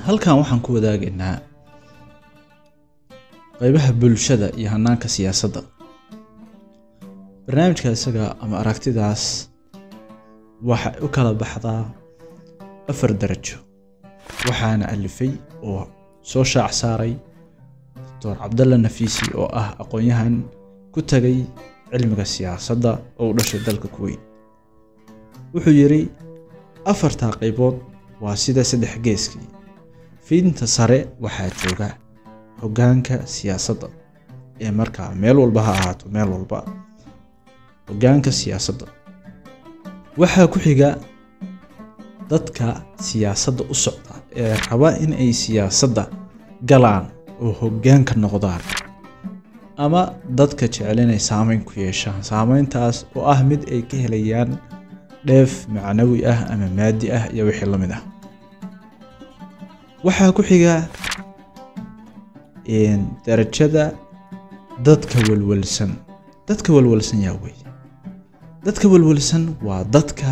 halkan waxaan ku wadaagaynaa qeybaha bulshada iyo hanaanka siyaasadda barnaamijka isaga ama aragtidaas waxay u kala baxdaa afar darajo waxaana alifay oo soo shaac saaray doctor cabdalla nafiisi oo ah aqoon-yahan ku tagay cilmiga siyaasadda oo u dhashay dalka kuweyn wuxuu yidhi afartaa qaybood waa sida saddex geeskii fiidinta sare waxaa jooga hoggaanka siyaasadda ee markaa meel walba ha ahaato meel walba hoggaanka siyaasadda waxaa ku xiga dadka siyaasadda u socda ee raba in ay siyaasadda galaan oo hoggaanka noqdaan ama dadka jecel inay saameyn ku yeeshaan saameyntaas oo ah mid ay ka helayaan dheef macnawi ah ama maadi ah iyo wixii la mid ah waxaa ku xiga darajada dadka walwalsan dadka walwalsan yaa wey dadka walwalsan waa dadka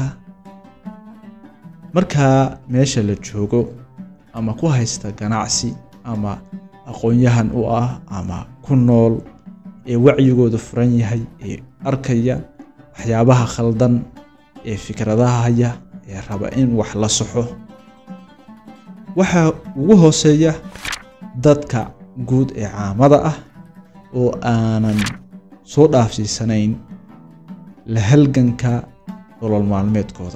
markaa meesha la joogo ama ku haysta ganacsi ama aqoon-yahan u ah ama ku nool ee wacyigooda furan yahay ee arkaya waxyaabaha khaldan ee fikradaha haya ee raba in wax la saxo waxaa ugu hooseeya dadka guud ee caamada ah oo aanan soo dhaafsiisanayn la halganka nolol maalmeedkooda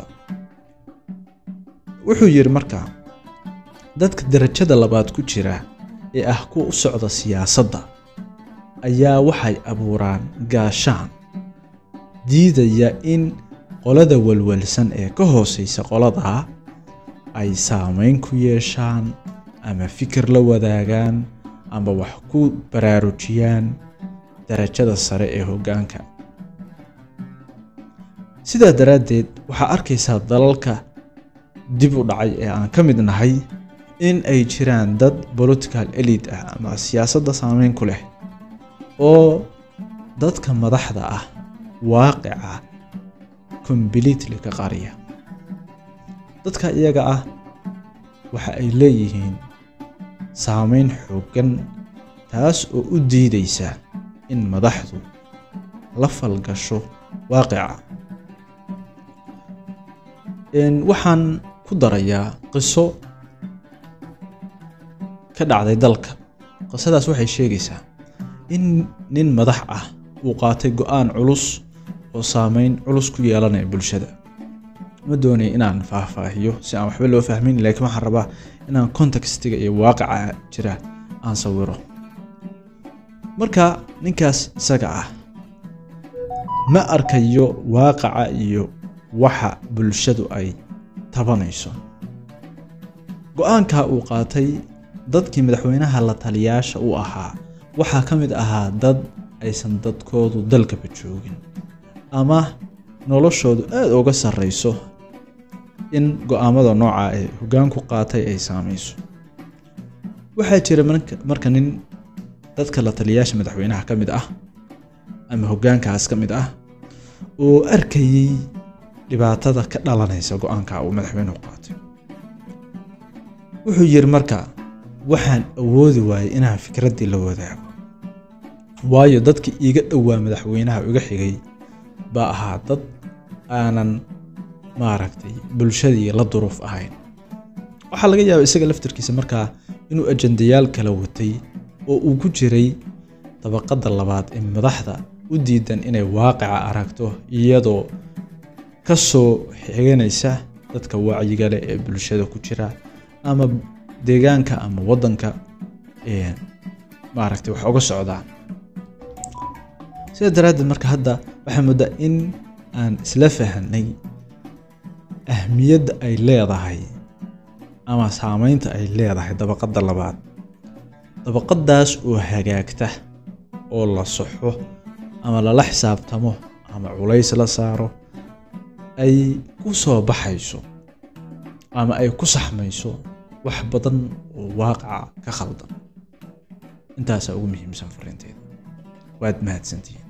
wuxuu yidhi markaa dadka darajada labaad ku jira ee ah kuwa u socda siyaasadda ayaa waxay abuuraan gaashaan diidaya in qolada walwalsan ee ka hooseysa qoladaa ay saameyn ku yeeshaan ama fikir la wadaagaan ama wax ku baraarujiyaan darajada sare ee hoggaanka sidaa daraaddeed waxaa arkaysaa dalalka dib u dhacay ee aan ka mid nahay in ay jiraan dad political elite ah ama siyaasadda saameyn ku leh oo dadka madaxda ah waaqica completely ka qariya dadka iyaga ah waxa ay leeyihiin saameyn xooggan taas oo u diidaysa in madaxdu la falgasho waaqica waxaan ku darayaa qiso ka dhacday dalka qisadaas waxay sheegaysaa in nin madax ah uu qaatay go-aan culus oo saameyn culus ku yeelanaya bulshada ma doonaya inaan faahfaahiyo si aan waxba loo fahmin laakiin waxaan rabaa inaan contextiga iyo waaqica jira aan sawiro marka ninkaas isaga ah ma arkayo waaqaca iyo waxa bulshadu ay tabanayso go-aanka uu qaatay dadkii madaxweynaha la taliyaasha u ahaa waxaa ka mid ahaa dad aysan dadkoodu dalkaba joogin ama noloshoodu aada uga sarreyso in go-aamada nooca ee hoggaanku qaatay ay saameyso waxaa jira marka nin dadka la taliyaasha madaxweynaha ka mid ah ama hoggaankaas ka mid ah oo arkayey dhibaatada ka dhalanaysa go-aanka uu madaxweynuhu qaatay wuxuu yidhi marka waxaan awoodi waayey inaan fikraddii la wadaago waayo dadkii iiga dhowaa madaxweynaha iga xigay baa ahaa dad aanan maaragtay bulshadii la duruuf ahayn waxaa laga yaaba isaga laftarkiisa markaa inuu ajandayaal kala watay oo uu ku jiray dabaqadda labaad ee madaxda u diidan inay waaqica aragto iyadoo ka soo xiganaysa dadka wacyiga leh ee bulshada ku jira ama deegaanka ama waddanka maaragtay wax uga socdaan sidaa daraaddeed marka hadda waxaa moodaa in aan isla fahanay ahmiyadda ay leedahay ama saameynta ay leedahay dabaqadda labaad dabaqaddaas oo hagaagta oo la saxo ama lala xisaabtamo ama culays la saaro ay ku soo baxayso ama ay ku saxmayso wax badan oo waaqaca ka khaldan intaasaa ugu muhiimsan fariinteeda waad mahadsantihiin